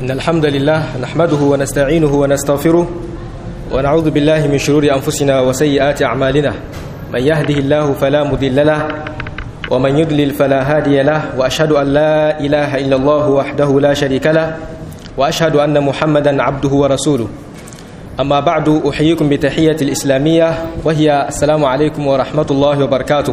إن الحمد لله نحمده ونستعينه ونستغفره ونعوذ بالله من شرور أنفسنا وسيئات أعمالنا من يهده الله فلا مضل له ومن يضلل فلا هادي له وأشهد أن لا إله إلا الله وحده لا شريك له وأشهد أن محمدا عبده ورسوله أما بعد أحييكم بتحية الإسلامية وهي السلام عليكم ورحمة الله وبركاته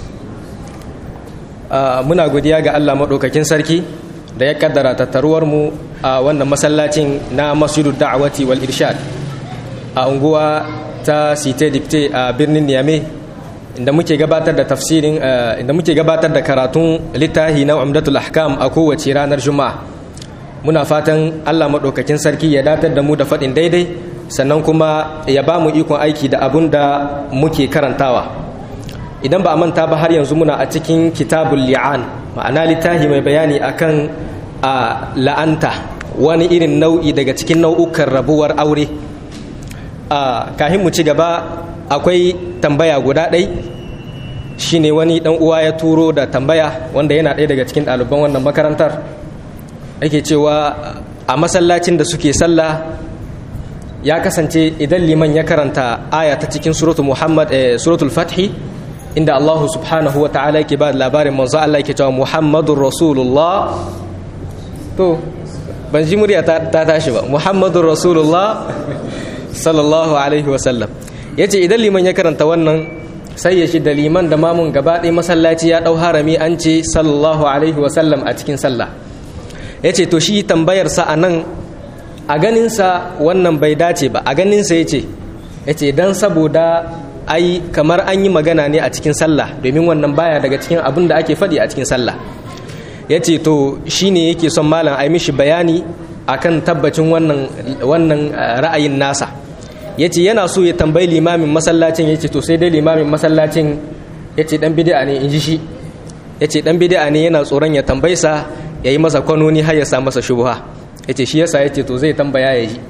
muna godiya ga Allah maɗaukakin sarki da ya kaddara tattaruwar mu a wannan masallacin na masjidu da'awati wal irshad a unguwa ta site dipte a birnin Niamey inda muke gabatar da tafsirin inda muke gabatar da karatun littafi na Umdatul Ahkam a kowace ranar Juma'a muna fatan Allah maɗaukakin sarki ya datar da mu da faɗin daidai sannan kuma ya ba mu ikon aiki da abun da muke karantawa idan ba a manta ba har yanzu muna a cikin kitabul li'an ma'ana littafi mai bayani akan a la'anta wani irin nau'i daga cikin nau'ukan rabuwar aure a kahin mu ci gaba akwai tambaya guda ɗai shine wani ɗan uwa ya turo da tambaya wanda yana ɗaya daga cikin ɗaliban wannan makarantar ake cewa a masallacin da suke sallah ya kasance idan liman ya karanta aya ta cikin suratul muhammad suratul fathi inda Allah subhanahu wa ta'ala yake ba labarin manzo Allah yake cewa Muhammadur Rasulullah to ban ji murya ta tashi ba Muhammadur Rasulullah sallallahu alaihi wa sallam yace idan liman ya karanta wannan sai ya shi da liman da mamun gaba ɗaya masallaci ya ɗau harami an ce sallallahu alaihi wa sallam a cikin sallah yace to shi tambayar sa anan a ganin sa wannan bai dace ba a ganin sa yace yace dan saboda ai kamar an yi magana ne a cikin sallah domin wannan baya daga cikin abin da ake faɗi a cikin sallah ya ce to shi ne yake son malam ai mishi bayani akan tabbacin wannan, wannan ra'ayin nasa ya ce yana so ya tambayi limamin masallacin ya ce to sai dai limamin masallacin ya ce ɗan bidi'a ne in ji shi ya ce ɗan bidi'a ne yana tsoron ya tambaisa ya yi masa kwanoni har ya sa masa shubuha ya ce shi yasa ya ce to zai tambaya ya ji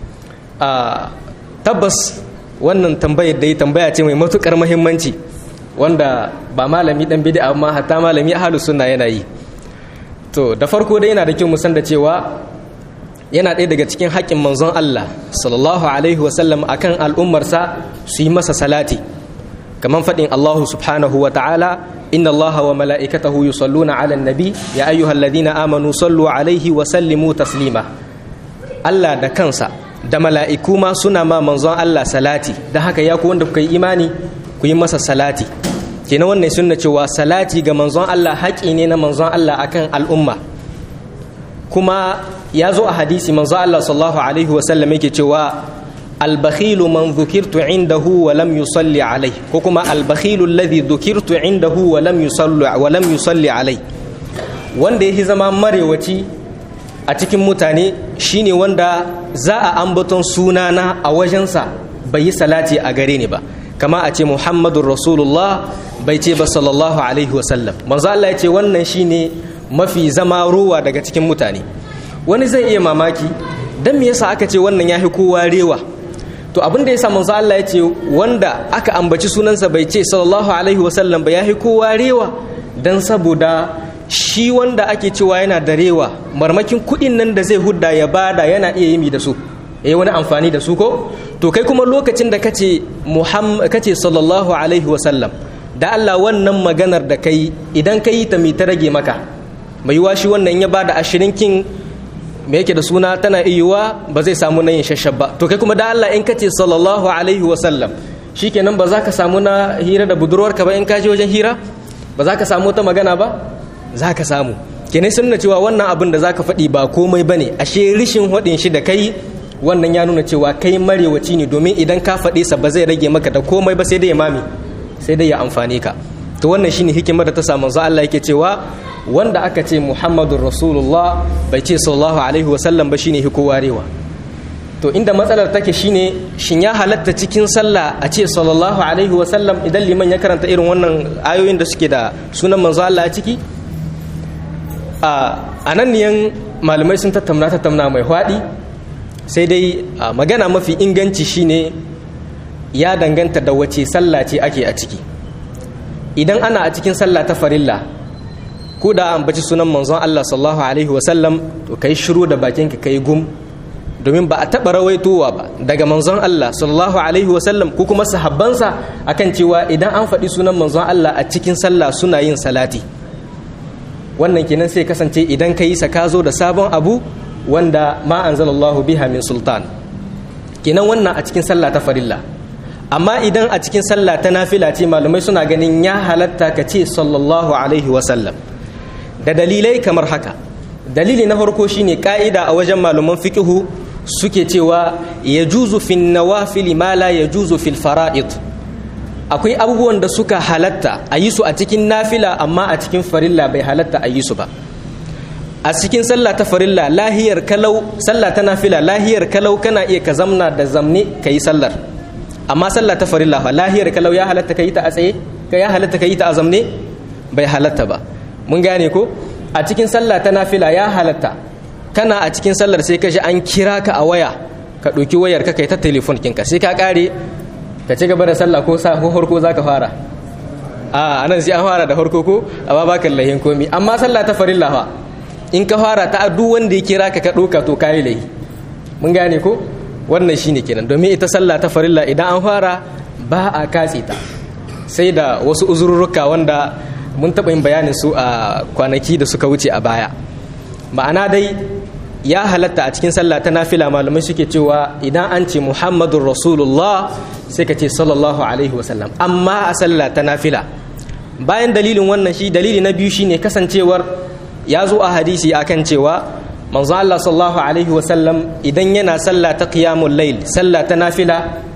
tabbas wannan tambayar da ya tambaya ce mai matukar mahimmanci wanda ba malami dan bid'a amma hatta malami ahlus sunna yana yi to da farko dai yana da kyau mu san da cewa yana ɗaya daga cikin haƙƙin manzon Allah sallallahu alaihi wasallam akan al'ummarsa su yi masa salati kamar faɗin Allah subhanahu wa ta'ala inna Allah wa mala'ikatahu yusalluna 'alan nabi ya ayyuhalladhina amanu sallu alaihi wa sallimu taslima Allah da kansa da mala'iku ma suna ma manzon Allah salati da haka ya ku wanda kuka yi imani ku yi masa salati kenan wannan sunna cewa salati ga manzon Allah haƙi ne na manzon Allah akan al'umma kuma ya zo a hadisi manzon Allah sallallahu alaihi wasallam yake cewa albakhilu man dhukirtu indahu wa lam yusalli alai ko kuma albakhilu alladhi dhukirtu indahu wa lam yusalli wa lam yusalli alai wanda yake zama marewaci a cikin mutane shine wanda za a ambaton sunana a wajensa bai yi salati a gare ni ba kama a ce muhammadun rasulullah bai ce ba sallallahu alaihi wasallam manzo Allah ya ce wannan shine mafi zama ruwa daga cikin mutane wani zai iya mamaki dan me yasa aka ce wannan yafi kowa rewa to abin da yasa manzo Allah ya ce wanda aka ambaci sunansa bai ce sallallahu alaihi wasallam ba yafi kowa rewa dan saboda shi wanda ake cewa yana da rewa marmakin kuɗin nan da zai hudda ya bada yana iya yi da su eh wani amfani da su ko to kai kuma lokacin da kace muhammad kace sallallahu alaihi wasallam da Allah wannan maganar da kai idan ka yi ta mi ta rage maka mai yiwa shi wannan ya bada ashirin kin me yake da suna tana iyuwa ba zai samu na yin shashab ba to kai kuma da Allah in kace sallallahu alaihi wasallam shikenan ba za ka samu na hira da budurwarka ba in ka je wajen hira ba za ka samu ta magana ba za ka samu kenan sun nuna cewa wannan abin da za ka faɗi ba komai ba ne ashe rishin haɗin shi da kai wannan ya nuna cewa kai marewaci ne domin idan ka faɗi sa ba zai rage maka da komai ba sai dai ya mami sai dai ya amfane ka to wannan shine hikimar da ta samu za Allah yake cewa wanda aka ce Muhammadur Rasulullah bai ce sallallahu alaihi wasallam ba shine hiko warewa to inda matsalar take shine shin ya halatta cikin sallah a ce sallallahu alaihi wasallam idan liman ya karanta irin wannan ayoyin da suke da sunan manzo Allah a ciki a nan niyan malamai sun tattauna tattauna mai hwaɗi sai dai magana mafi inganci shine ya danganta da wace sallah ce ake a ciki idan ana a cikin sallah ta farilla ko da an baci sunan manzon Allah sallallahu alaihi wasallam to kai shiru da bakinka kai gum domin ba a taɓa rawaitowa ba daga manzon Allah sallallahu alaihi wasallam ko kuma sahabbansa akan cewa idan an faɗi sunan manzon Allah a cikin sallah suna yin salati wannan kenan sai kasance idan ka yi sa ka zo da sabon abu wanda ma anzalallahu biha min sultan kenan wannan a cikin sallah ta farilla amma idan a cikin sallah ta nafila ce malamai suna ganin ya halatta ka ce sallallahu alaihi wasallam da dalilai kamar haka dalili na farko shine ka'ida a wajen malaman fiqhu suke cewa ya juzu fin nawafili ma la ya juzu fil fara'id akwai abubuwan da suka halatta a yi su a cikin nafila amma a cikin farilla bai halatta a yi su ba a cikin sallah ta farilla lahiyar kalau sallah ta nafila lahiyar kalau kana iya ka zamna da zamne ka yi sallar amma sallah ta farilla fa lahiyar kalau ya halatta ka yi ta a tsaye ka ya halatta ka yi ta a zamne bai halatta ba mun gane ko a cikin sallah ta nafila ya halatta kana a cikin sallar sai ka ji an kira ka a waya ka ɗauki wayar ka kai ta telefon kinka sai ka ƙare ka ci gaba da sallah ko sa harko za ka fara a anan sai an fara da harko ko amma ba kan lahin komi amma sallah ta farilla fa in ka fara ta duk wanda ya kira ka ka ɗauka to kayi lahi mun gane ko wannan shine kenan domin ita sallah ta farilla idan an fara ba a katse ta sai da wasu uzurruka wanda mun taɓa yin bayanin su a kwanaki da suka wuce a baya ma'ana dai ya halatta a cikin sallah ta nafila malamai suke cewa idan an ce muhammadun rasulullah sai ka ce sallallahu alaihi wasallam amma a sallah ta nafila bayan dalilin wannan shi dalili na biyu shine kasancewar ya zo a hadisi akan cewa manzo Allah sallallahu alaihi wasallam idan yana sallah ta qiyamul layl sallah ta nafila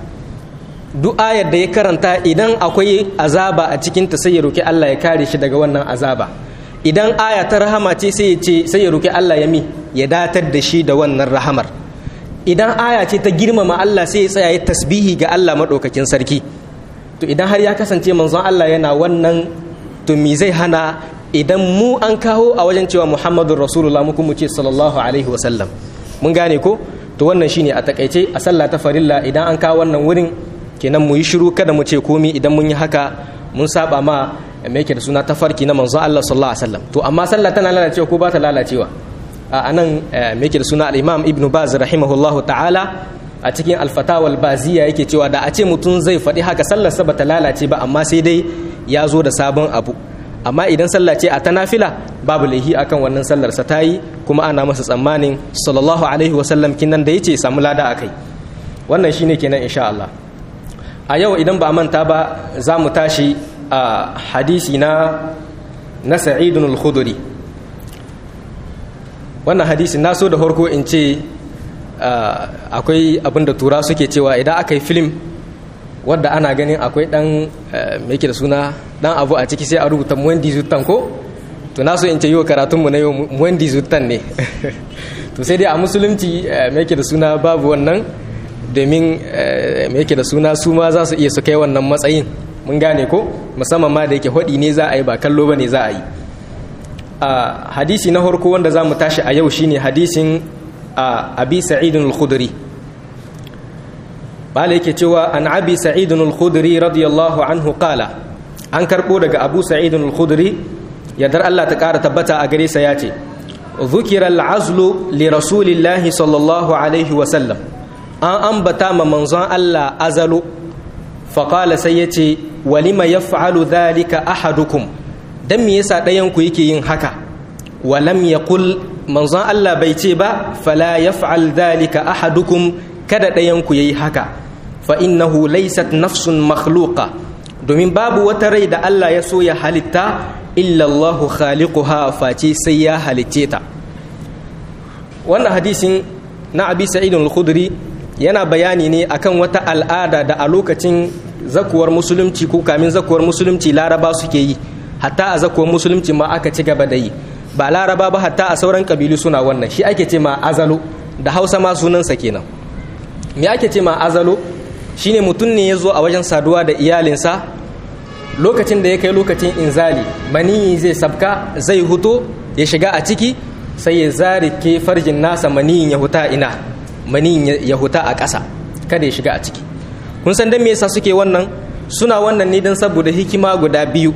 duk ayar da ya karanta idan akwai azaba a cikin ta sai ya roki Allah ya kare shi daga wannan azaba idan aya ta rahama ce sai ya ce sai ya roki Allah ya mi ya datar da shi da wannan rahamar idan aya ce ta girmama Allah sai ya tsaya ya tasbihi ga Allah madaukakin sarki to idan har ya kasance manzon Allah yana wannan to me zai hana idan mu an kawo a wajen cewa Muhammadur Rasulullah mu kuma ce sallallahu alaihi wasallam mun gane ko to wannan shine a takaice a sallah ta farilla idan an kawo wannan wurin kenan mu yi shiru kada mu ce komi idan mun yi haka mun saba ma me yake da suna tafarki na manzon Allah sallallahu alaihi wasallam to amma sallah tana lalacewa ko ba ta lalacewa a nan me yake da suna al-Imam Ibn Baz rahimahullahu ta'ala a cikin al-Fatawa al-Baziya yake cewa da a ce mutum zai faɗi haka sallar sa bata lalace ba amma sai dai ya zo da sabon abu amma idan sallah ce a ta nafila babu laihi akan wannan sallar sa tayi kuma ana masa tsammanin sallallahu alaihi wasallam kinan da yace samu lada akai wannan shine kenan insha Allah a yau idan ba manta ba za mu tashi a hadisi na na sa'idun al-khuduri wannan hadisi na so da harko in ce akwai abinda tura suke cewa idan aka yi film wadda ana ganin akwai dan mai da suna dan abu a ciki sai a rubuta muwendi zutan ko to na so in ce yi wa karatunmu na yau muwendi zutan ne to sai dai a musulunci mai da suna babu wannan domin me yake da suna su ma za su iya su kai wannan matsayin mun gane ko musamman ma da yake hodi ne za a yi ba kallo ba ne za a yi a hadisi na harko wanda za mu tashi a yau shine hadisin abi sa'idun al-khudri bala yake cewa an abi sa'idun al-khudri radiyallahu anhu qala an karbo daga abu sa'idun al-khudri yadda Allah ta kara tabbata a gare sa ya ce ذكر العزل لرسول الله صلى الله عليه وسلم an ambata ma manzon Allah azalu faƙala sai ya ce walima ya fa'alu dhalika ahadukum don me yasa ɗayanku yake yin haka walam ya kul manzon Allah bai ce ba fala ya fa'al dhalika ahadukum kada ɗayanku ya yi haka fa innahu laysat nafsun makhluqa domin babu wata rai da Allah ya so ya halitta illallahu khaliquha face sai ya halicce ta wannan hadisin na abi sa'id al-khudri yana bayani ne akan wata al'ada da a lokacin zakuwar musulunci ko kamin zakuwar musulunci laraba suke yi hatta a zakuwar musulunci ma aka ci gaba da yi ba laraba ba hatta a sauran kabilu suna wannan shi ake ce ma azalo da hausa ma sunansa kenan me ake ce ma azalo shine mutum ne ya zo a wajen saduwa da iyalinsa lokacin da ya kai lokacin inzali maniyi zai sabka zai huto ya shiga a ciki sai ya zarike farjin nasa maniyin ya huta ina maniyin ya huta a ƙasa kada ya shiga a ciki kun san dan me yasa suke wannan suna wannan ne dan saboda hikima guda biyu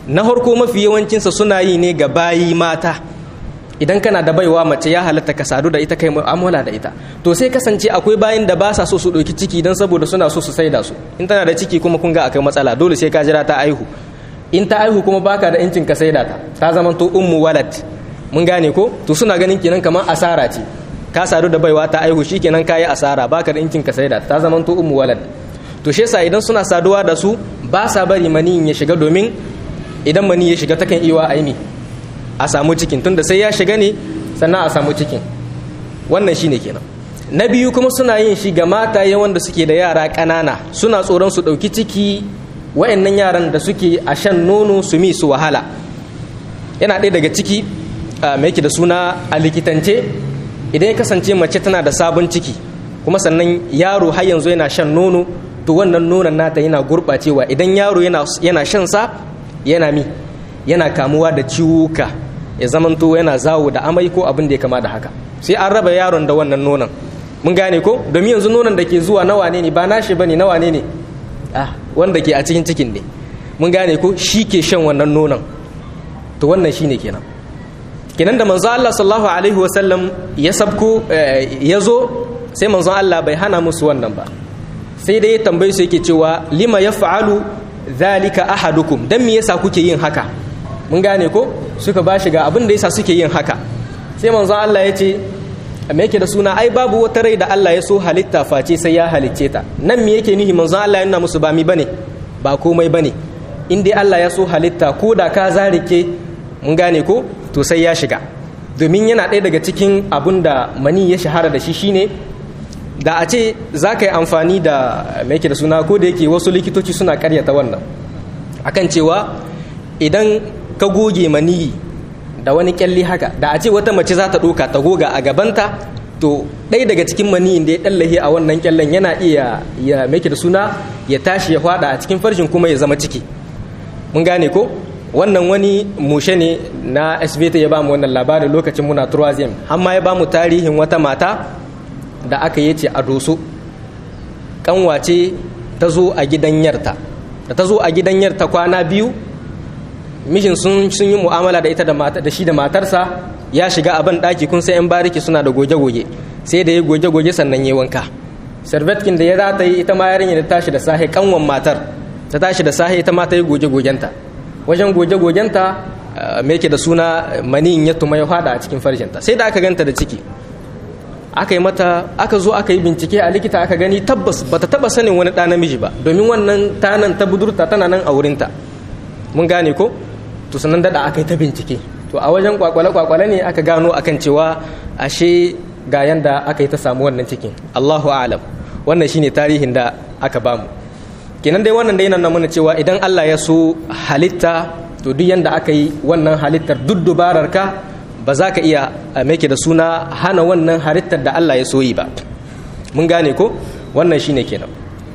na harko mafi yawancinsa suna yi ne ga bayi mata idan kana da baiwa mace ya halatta ka sadu da ita kai mu'amala da ita to sai kasance akwai bayin da ba sa so su ɗauki ciki don saboda suna so su saida su in tana da ciki kuma kun ga akwai matsala dole sai ka jira ta aihu in ta aihu kuma baka da incin ka saida ta ta zama to ummu walad mun gane ko to suna ganin kenan kamar asara ce ka sadu da baiwa ta aihu shikenan kayi asara baka da incin ka saida ta zama to ummu walad to shi yasa idan suna saduwa da su ba sa bari maniyin ya shiga domin idan mani ya shiga takan iya aini a samu cikin tunda sai ya shiga ne sannan a samu cikin wannan shine kenan na biyu kuma suna yin shi ga mataye wanda suke da yara ƙanana suna tsoron su ɗauki ciki wa'annan yaran da suke a shan nono su mi su wahala yana ɗaya daga ciki mai yake da suna a likitance idan ya kasance mace tana da sabon ciki kuma sannan yaro har yanzu yana shan nono to wannan nonon nata yana gurɓacewa idan yaro yana shan sa yana mi yana kamuwa da ciwuka ya zamanto yana zawo da amai ko abin da ya kama da haka sai an raba yaron da wannan nonon mun gane ko domin yanzu nonon da ke zuwa nawa ne ba nashi bane nawa ne ne ah wanda ke a cikin cikin ne mun gane ko shi ke shan wannan nonon to wannan shine kenan kenan da manzo Allah sallallahu alaihi wasallam ya sabko ya zo sai manzo Allah bai hana musu wannan ba sai dai ya tambaye su yake cewa lima yaf'alu zalika ahadukum dan me yasa kuke yin haka mun gane ko suka ba shi ga abin da yasa suke yin haka sai manzo Allah ya ce me yake da suna ai babu wata rai da Allah ya so halitta face sai ya halicce ta nan me yake nihi manzo Allah yana musu ba mi bane ba komai bane in dai Allah ya so halitta ko da ka zarike mun gane ko to sai ya shiga domin yana ɗaya daga cikin abun da mani ya shahara da shi shine da a ce za ka yi amfani da mai da suna ko da yake wasu likitoci suna karyata wannan akan cewa idan ka goge maniyi da wani kyalli haka da a ce wata mace za ta ɗoka ta goga a gabanta to ɗaya daga cikin maniyin da ya ɗallahe a wannan kyallen yana iya ya mai da suna ya tashi ya fada a cikin farjin kuma ya zama ciki mun gane ko wannan wani mushe ne na svt ya bamu wannan labarin lokacin muna turwazim amma ya bamu tarihin wata mata da aka yi ce a doso kanwace ta zo a gidan yarta da ta zo a gidan yarta kwana biyu mishin sun yi mu'amala da ita da shi da matarsa ya shiga a ban ɗaki kun sai 'yan bariki suna da goge-goge sai da ya goge-goge sannan ya wanka servetkin da ya za ta yi ita ma yarinya da tashi da sahi kanwan matar ta tashi da sahi ita ma ta yi goge-gogenta wajen goge-gogenta me yake da suna maniyin ya tuma ya fada a cikin farjinta sai da aka ganta da ciki aka yi mata aka zo aka yi bincike a likita aka gani tabbas bata taba sanin wani ɗa namiji ba domin wannan tanan ta budurta tana nan a wurinta mun gane ko to sannan daɗa aka yi ta bincike to a wajen kwakwale-kwakwale ne aka gano akan cewa ashe ga yanda aka yi ta samu wannan cikin allahu alam wannan shine tarihin da aka bamu kenan dai wannan dai yana mana cewa idan allah ya so halitta to duk yanda aka yi wannan halittar duk dubarar ka ba za ka iya make da suna hana wannan halittar da Allah ya soyi ba mun gane ko wannan shine kenan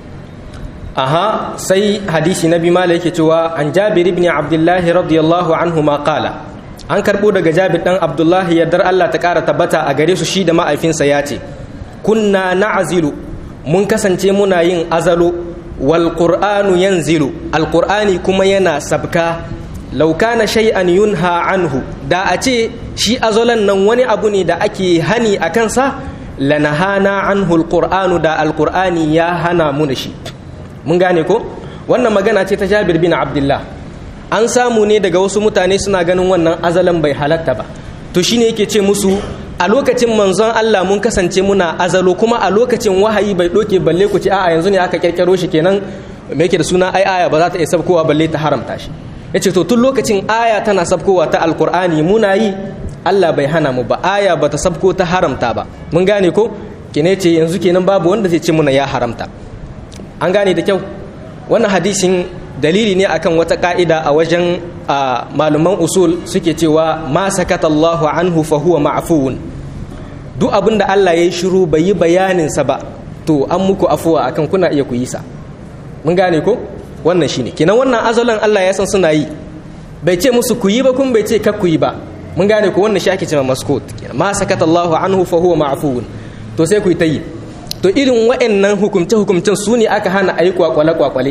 aha sai hadisi na biyu mala yake cewa an jabir ibn abdullahi radiyallahu anhu ma qala an karbo daga jabir dan abdullahi yardar Allah ta kara tabbata a gare su shi da ma'aifinsa ya ce kunna na'zilu mun kasance muna yin azalo wal qur'anu yanzilu al qur'ani kuma yana sabka law kana shay'an yunha anhu da a ce shi azolan nan wani abu ne da ake hani a kansa lanahana anhu alqur'anu da alqur'ani ya hana mu da shi mun gane ko wannan magana ce ta Jabir bin Abdullah an samu ne daga wasu mutane suna ganin wannan azalan bai halatta ba to shine yake ce musu a lokacin manzon Allah mun kasance muna azalo kuma a lokacin wahayi bai doke balle ku ce a'a yanzu ne aka kirkiro shi kenan me yake da suna ai aya ba za ta iya sabkowa balle ta haramta shi yace to tun lokacin aya tana sabkowa ta alqur'ani muna yi Allah bai hana mu ba aya bata sabko ta haramta ba mun gane ko kine ce yanzu kenan babu wanda zai ce muna ya haramta an gane da kyau wannan hadisin dalili ne akan wata ka'ida a wajen malaman usul suke cewa ma sakata Allahu anhu fa huwa ma'fuun duk abin da Allah ya yi shiru bai yi bayanin sa ba to an muku afuwa akan kuna iya ku yi sa mun gane ko wannan shine kenan wannan azalan Allah ya san suna yi bai ce musu ku yi ba kun bai ce kar ku yi ba mun gane ko wannan shi ake cewa maskut ma sakata Allahu anhu fa huwa ma'fuun to sai ku yi ta yi to irin wa'annan hukumce hukumcen su ne aka hana ayi kwakwale kwakwale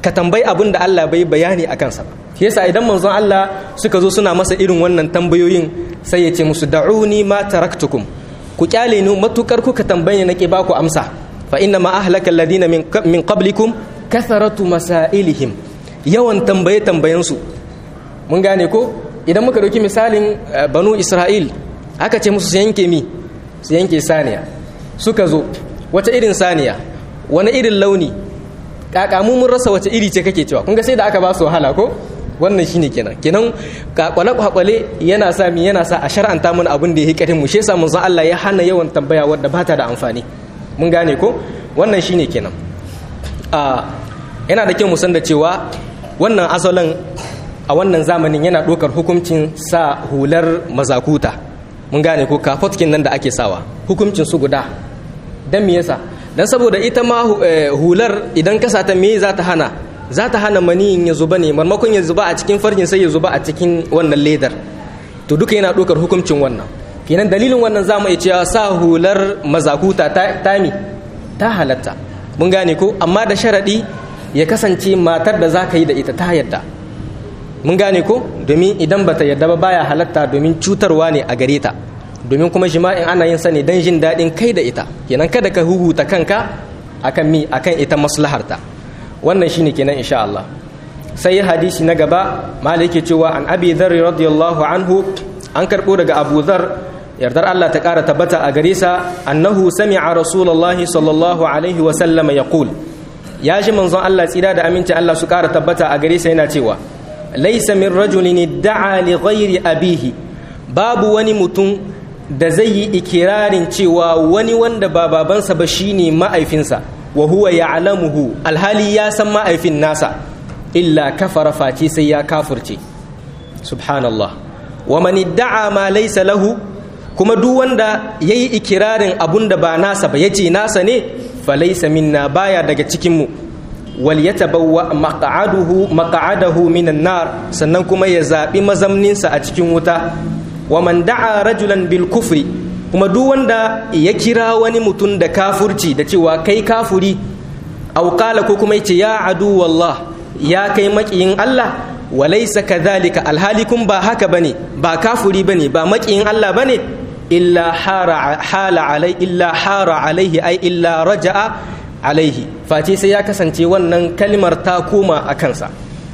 ka tambayi abin da Allah bai bayani a kansa ba shi yasa idan manzon Allah suka zo suna masa irin wannan tambayoyin sai ya ce musu da'uni ma taraktukum ku kyale ni matukar kuka tambaye na ke baku amsa fa inna ma ahlaka alladhina min min qablikum katharatu masailihim yawan tambaye tambayen su mun gane ko idan muka dauki misalin banu Isra'il aka ce musu su yanke mi su yanke saniya suka zo wata irin saniya wani irin launi kakamu mun rasa wace iri ce kake cewa kun ga sai da aka ba su wahala ko wannan shine kenan kenan kwakwale kwakwale yana sa mi yana sa a shar'anta mana abin da ya hikarin mu shi yasa mun san Allah ya hana yawan tambaya wadda ba ta da amfani mun gane ko wannan shine kenan a yana da kyau mu san da cewa wannan asalin a wannan zamanin yana ɗaukar hukuncin sa hular mazakuta mun gane ko kafotkin nan da ake sawa hukuncin su guda dan me yasa dan saboda ita ma hular idan ka sata me za ta hana za ta hana maniyin ya zuba ne marmakon ya zuba a cikin farjin sai ya zuba a cikin wannan ledar to duka yana ɗaukar hukuncin wannan kenan dalilin wannan za mu iya cewa sa hular mazakuta ta tami ta halatta mun gane ko amma da sharaɗi ya kasance matar da za ka yi da ita ta yadda mun gane ko domin idan bata yadda ba baya halatta domin cutarwa ne a gare ta domin kuma jima'in ana yin sa ne don jin daɗin kai da ita kenan kada ka huhuta kanka akan mi akan ita maslaharta wannan shine kenan insha Allah sai hadisi na gaba malike cewa an abi dharr radiyallahu anhu an karbo daga abu dhar yardar Allah ta kara tabbata a gare sa annahu sami'a rasulullahi sallallahu alaihi wa sallama yaqul ya ji manzon Allah tsira da aminci Allah su kara tabbata a gare sa yana cewa laysa min rajulin da'a li ghairi abihi babu wani mutum da zai yi ikirarin cewa wani wanda ba babansa ba shine ma'aifinsa wa huwa ya'lamuhu alhali ya san ma'aifin nasa illa kafara face sai ya kafurce subhanallah wa man idda'a ma laysa lahu kuma duk wanda yayi ikirarin abun da ba nasa ba yace nasa ne fa laysa minna baya daga cikin mu wal yatabawwa maq'aduhu maq'adahu minan nar sannan kuma ya zabi mazamninsa a cikin wuta wa man da'a rajulan bil kufri kuma duk wanda ya kira wani mutum da kafurci da cewa kai kafuri aw qala ko kuma yace ya adu wallah ya kai makiyin Allah walaysa kadhalika alhalikum ba haka bane ba kafuri bane ba makiyin Allah bane illa hara hala alai illa hara alaihi ai illa raja'a alaihi face sai ya kasance wannan kalmar ta koma a kansa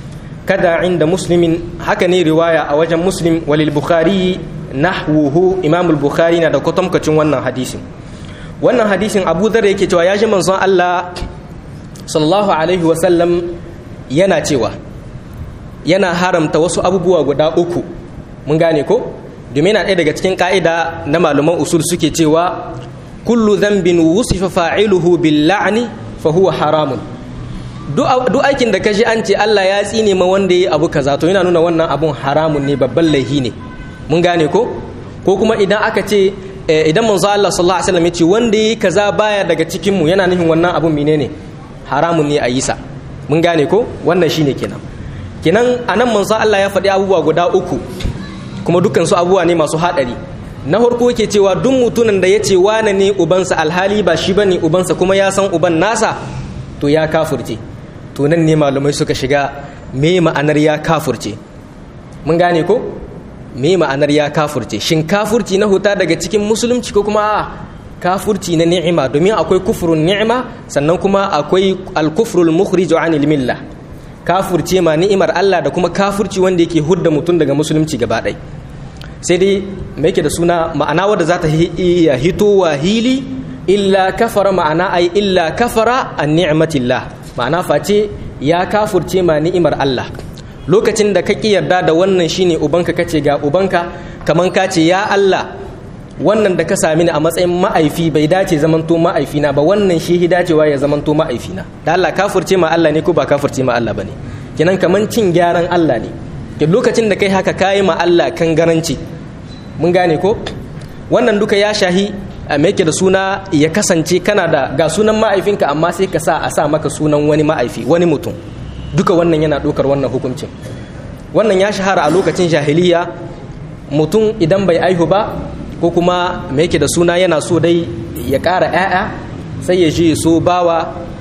kada inda muslimin haka ne riwaya a wajen muslim walil bukhari nahwuhu imam al-bukhari na da kwatamkacin wannan hadisin wannan hadisin abu dhar yake cewa ya ji manzon Allah sallallahu alaihi wa sallam yana cewa yana haramta wasu abubuwa guda uku mun gane ko domin yana ɗaya daga cikin ka'ida na malaman usul suke cewa kullu dhanbin wusifa fa'iluhu bil la'ni fa huwa haramun duk aikin da kashi an ce Allah ya tsine ma wanda yi abu kaza to yana nuna wannan abun haramun ne babban laihi ne mun gane ko ko kuma idan aka ce idan manzo Allah sallallahu alaihi wasallam ya ce wanda yi kaza baya daga cikin mu yana nufin wannan abun menene haramun ne a yi sa mun gane ko wannan shine kenan kenan anan manzo Allah ya faɗi abubuwa guda uku kuma dukkan su abubuwa ne masu haɗari na farko yake cewa duk mutumin da ya ce wane ne ubansa alhali ba shi bane ubansa kuma ya san uban nasa to ya kafurce to nan ne malamai suka shiga me ma'anar ya kafurce mun gane ko me ma'anar ya kafurce shin kafurci na huta daga cikin musulunci ko kuma a kafurci na ni'ima domin akwai kufrun ni'ima sannan kuma akwai al-kufrul mukhrij anil millah kafurce ma ni'imar Allah da kuma kafurci wanda yake hudda mutum daga musulunci gaba ɗaya sai dai me yake da suna ma'ana wadda za ta iya hitowa hili illa kafara ma'ana ai illa kafara an ni'matillah ma'ana face ya kafurce ma ni'imar Allah lokacin da ka ki yarda da wannan shine ubanka kace ga ubanka kaman ka ce ya Allah wannan da ka sami ni a matsayin ma'aifi bai dace zamanto ma'aifina ba wannan shi hi dacewa ya zamanto ma'aifina da Allah kafurce ma Allah ne ko ba kafurce ma Allah bane kenan kaman cin gyaran Allah ne da lokacin da kai haka kayi ma Allah kan garanci mun gane ko wannan duka ya shahi a yake da suna ya kasance kana da ga sunan ma'aifinka amma sai ka sa a sa maka sunan wani ma'aifi wani mutum duka wannan yana ɗaukar wannan hukuncin wannan ya shahara a lokacin jahiliya mutum idan bai aihu ba ko kuma me yake da suna yana so dai ya ƙara 'ya'ya sai ya je so bawa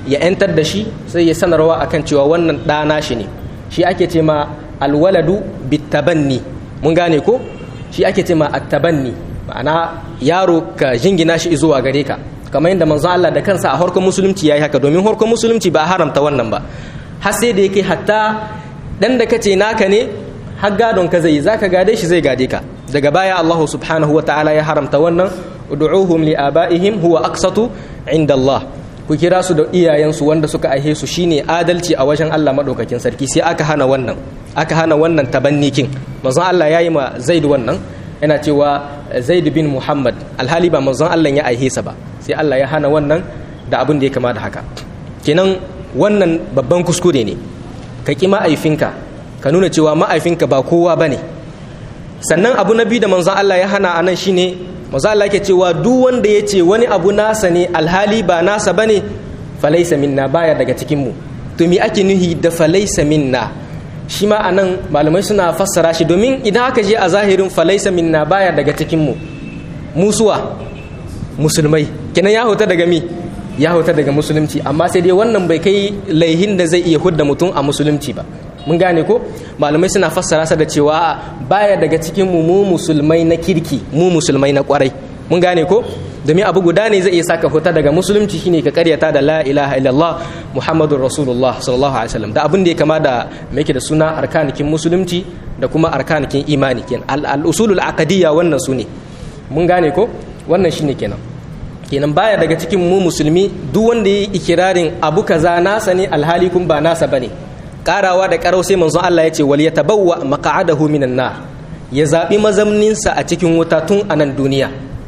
ya yantar da shi sai ya sanarwa akan cewa wannan ɗana shi ne shi ake ce ma alwaladu bitabanni mun gane ko shi ake ce ma attabanni ma'ana yaro ka jingina shi zuwa gare ka kamar yadda manzo Allah da kansa a harkar musulunci yayi haka domin harkar musulunci ba haramta wannan ba har sai da yake hatta dan da kace naka ne har gadon ka zai zaka gade shi zai gade ka daga baya Allah subhanahu wa ta'ala ya haramta wannan ud'uhum li abaihim huwa aqsatu inda Allah ku kira su da iyayensu wanda suka aihe su shine adalci a wajen Allah madaukakin sarki sai aka hana wannan aka hana wannan tabannikin manzon Allah yayi ma Zaid wannan yana cewa Zaid bin Muhammad alhali ba manzon Allah ya aihe sa ba sai Allah ya hana wannan da abin da ya kama da haka kenan wannan babban kuskure ne ka ki ma'aifinka ka nuna cewa ma'aifinka ba kowa bane sannan abu na biyu da manzon Allah ya hana anan shine manzon Allah yake cewa duk wanda ya ce wani abu nasa ne alhali ba nasa bane falaisa minna baya daga cikin mu to me ake nuhi da falaisa minna shi ma anan malamai suna fassara shi domin idan aka je a zahirin falaisa minna baya daga cikin mu musuwa musulmai kenan ya huta daga mi ya huta daga musulunci amma sai dai wannan bai kai laihin da zai iya hudda mutum a musulunci ba mun gane ko malamai suna fassara sa da cewa baya daga cikin mu mu musulmai na kirki mu musulmai na kwarai mun gane ko domin abu guda ne zai iya saka huta daga musulunci shine ka karyata da la ilaha illallah muhammadur rasulullah sallallahu alaihi wasallam da abin da ya kama da me yake da suna arkanikin musulunci da kuma arkanikin imani kenan al usulul aqdiyya wannan su ne mun gane ko wannan shine kenan kenan baya daga cikin mu musulmi duk wanda yi ikirarin abu kaza nasa ne alhali kun ba nasa bane karawa da karau sai manzon Allah ya ce wal yatabawwa maq'adahu minan nar ya zabi mazamninsa a cikin wuta tun a nan duniya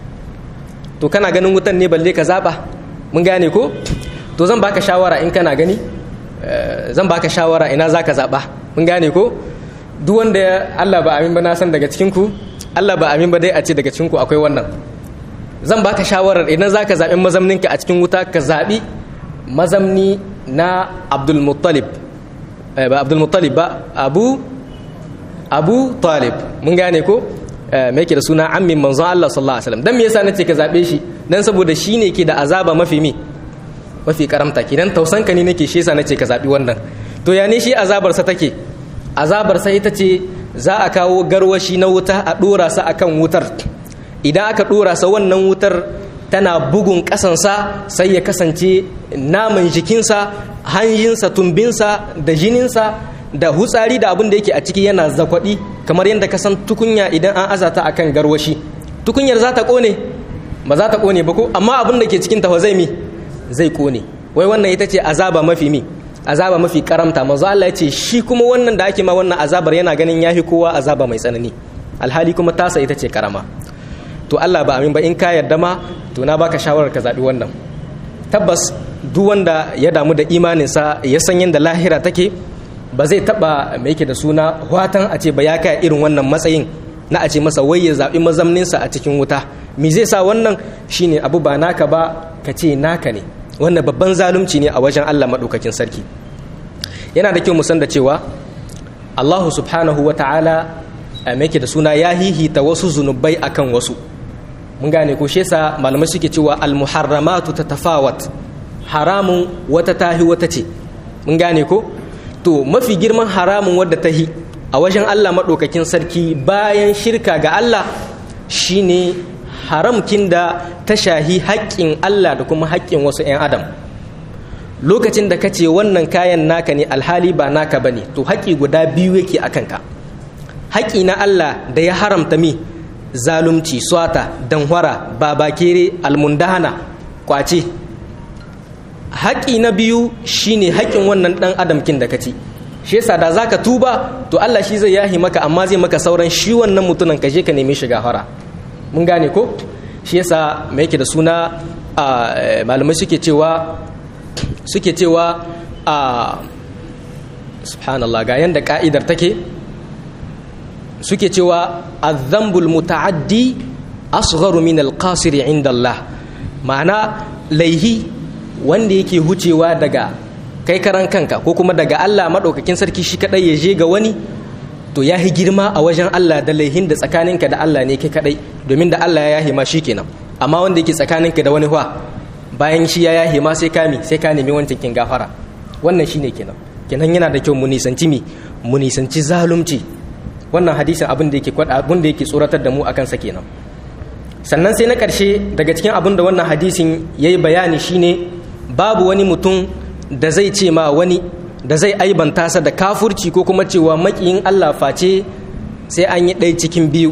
to kana ganin wutan ne balle ka zaba mun gane ko to zan baka shawara in kana gani zan baka shawara ina zaka zaba mun gane ko duk wanda Allah ba amin ba na san daga cikin ku Allah ba amin ba dai a ce daga cikin ku akwai wannan zan baka shawarar idan zaka zabi mazamninka a cikin wuta ka zabi mazamni na Abdul Muttalib ba Abdul Muttalib ba Abu Abu Talib mun gane ko me yake da suna ammin manzon Allah sallallahu alaihi wasallam dan me yasa nace ka zabe shi dan saboda shine ke da azaba mafi mi mafi karamta kidan tausanka ne nake shi yasa nace ka zabi wannan to ya ne shi azabar sa take azabar sa ita ce za a kawo garwashi na wuta a dora sa akan wutar idan aka dora sa wannan wutar tana bugun kasansa sai ya kasance naman jikinsa hanjinsa tumbinsa da jininsa da hutsari da abin da yake a ciki yana zakwaɗi kamar yadda ka san tukunya idan an azata akan garwashi tukunyar za ta ƙone ba za ta ƙone ba ko amma abin da ke cikin ta zai mi zai ƙone wai wannan ita ce azaba mafi mi azaba mafi karamta manzo Allah ya ce shi kuma wannan da ake ma wannan azabar yana ganin yafi kowa azaba mai tsanani alhali kuma tasa ita ce karama to Allah ba amin ba in ka yarda ma to na baka shawarar ka zabi wannan tabbas duk wanda ya damu da imaninsa ya san yadda lahira take ba zai taba mai yake da suna watan a ce ba ya kai irin wannan matsayin na a ce masa wai ya zaɓi mazamninsa a cikin wuta me zai sa wannan shine abu ba naka ba ka ce naka ne wannan babban zalunci ne a wajen Allah maɗaukakin sarki yana da kyau mu san da cewa Allahu subhanahu wa ta'ala mai yake da suna ya hihita wasu zunubai akan wasu mun gane ko shesa malamai suke cewa al-muharramatu tatafawat haramun wata tahi wata ce mun gane ko to mafi girman haramun wadda ta hi a wajen Allah maɗaukakin sarki bayan shirka ga Allah shine haramkin da ta shahi haƙƙin Allah da kuma haƙƙin wasu 'yan adam lokacin da ka ce wannan kayan naka ne alhali ba naka ba ne to haƙƙi guda biyu yake a kanka haƙƙi na Allah da ya haramta mi zalunci swata danhwara babakere almundahana kwace haƙƙi na biyu shine haƙƙin wannan ɗan adamkin da ka ci shi yasa da zaka tuba to Allah shi zai yahi maka amma zai maka sauran shi wannan mutumin ka je ka nemi shiga fara mun gane ko shi yasa me yake da suna malamai suke cewa suke cewa a subhanallah ga yanda ka'idar take suke cewa azambul muta'addi asgharu min alqasiri inda Allah ma'ana laihi wanda yake hucewa daga kai karan kanka ko kuma daga Allah maɗaukakin sarki shi kaɗai ya je ga wani to ya yi girma a wajen Allah da laihin da tsakaninka da Allah ne kai kaɗai domin da Allah ya yahi ma shi kenan amma wanda yake tsakaninka da wani wa bayan shi ya yahe ma sai ka mi sai ka nemi wancan kin gafara wannan shine kenan kenan yana da kyau mu nisanci mi mu nisanci zalunci wannan hadisin abin da yake abin da yake tsoratar da mu akan sa kenan sannan sai na ƙarshe daga cikin abin da wannan hadisin yayi bayani shine babu wani mutum da zai ce ma wani da zai aibanta sa da kafurci ko kuma cewa makiyin Allah face sai an yi ɗaya cikin biyu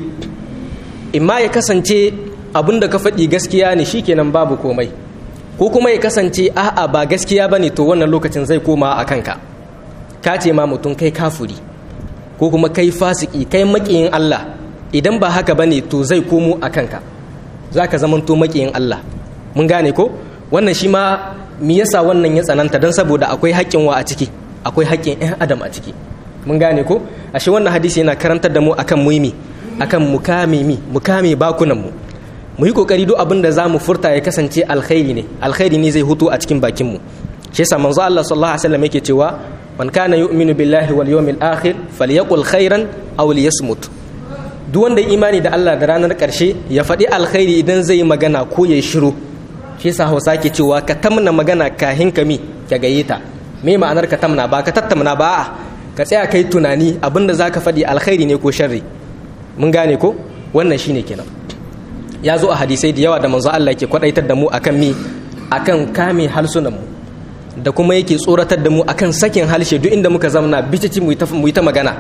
imma ya kasance abin da ka faɗi gaskiya ne shikenan babu komai ko kuma ya kasance a'a ba gaskiya bane to wannan lokacin zai koma a kanka ka ce ma mutum kai kafuri ko kuma kai fasiki kai makiyin Allah idan ba haka bane to zai komo a kanka za ka zamanto makiyin Allah mun gane ko wannan shi ma me yasa wannan ya tsananta don saboda akwai haƙƙin wa a ciki akwai haƙƙin 'yan adam a ciki mun gane ko ashe wannan hadisi yana karantar da mu akan muhimmi akan mukame mi mukame bakunan mu mu yi kokari duk abin da za mu furta ya kasance alkhairi ne alkhairi ne zai hutu a cikin bakin mu shi yasa manzo Allah sallallahu alaihi wasallam yake cewa man kana yu'minu billahi wal yawmil akhir falyaqul khairan aw liyasmut duk wanda imani da Allah da ranar karshe ya faɗi alkhairi idan zai yi magana ko ya shiru shi yasa Hausa ke cewa ka tamna magana kahin ka mi ka gaye ta me ma'anar ka tamna ba ka tattamna ba a'a ka tsaya kai tunani abinda zaka faɗi alkhairi ne ko sharri mun gane ko wannan shine kenan ya zo a hadisai da yawa da manzo Allah yake kwadaitar da mu akan mi akan kame halsunan mu da kuma yake tsoratar da mu akan sakin halshe duk inda muka zamna bicici mu yi ta magana